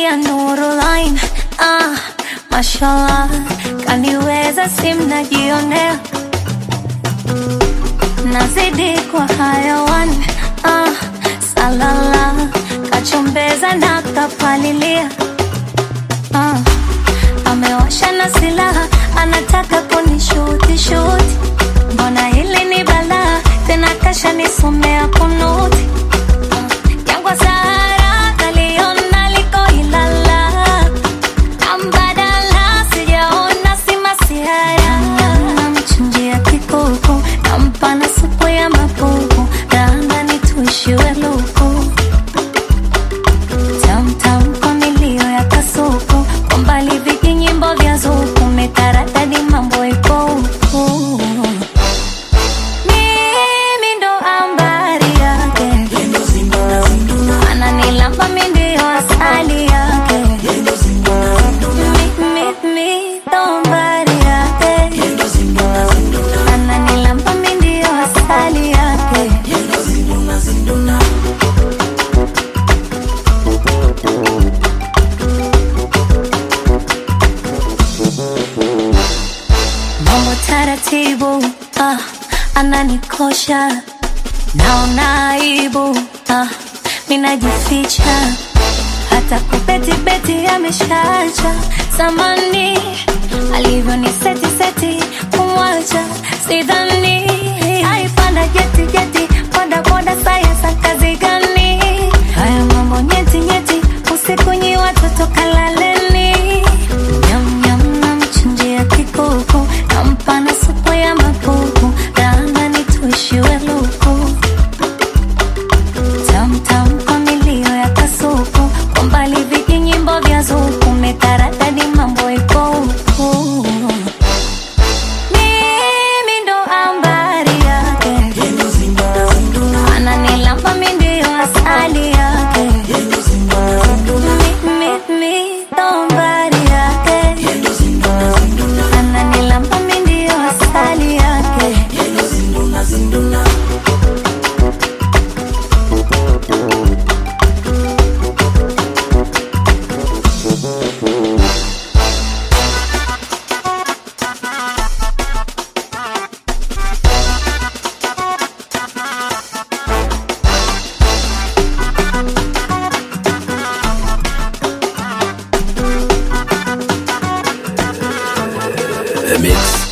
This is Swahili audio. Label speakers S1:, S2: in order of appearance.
S1: ya Nurulain. Ah, mashallah, kaniweza simnajionea nazidi kwa hayawan ah, salala kachombeza na kapalilia ah, amewasha na silaha anataka kunishuti shuti mbona hili ni balaa tena kasha nisomea kunuti ah, jangwa sahara kaliona liko ilala ambadala sijaona si masihara namchinjia kikuku nampa na supu ya mapupu raandani tuishiwe luku tamtam kwa milio ya kasuku kwa mbali vijinyimbo vya zuku metaradadi mambo ipo huku mimi ndo ambari yake ananilamba mi ndio asali yake Mi- mi- mi ndo mbari yake ananilamba mi ndio asali yake mambo taratibu ah, ananikosha naona aibu ah, minajificha hata kubetibeti ameshacha samani alivyoniseti seti kumwacha sidhani aipanda jeti jeti boda boda sayasa kazi gani haya mambo nyeti nyeti usiku nyi watoto kalaleni nyam nyam namchinjia kikuku nampa na supu ya mapupu raandani tuishiwe luku tamtam kwa milio ya kasuku kwa mbali vijinyimbo vya zuku metaradadi mambo ipo huku mimi ndo ambari yake ananilamba mi ndio asali yake Mi- mi- mi ndo mbari yake ananilamba mi ndio asali yake
S2: The Mix.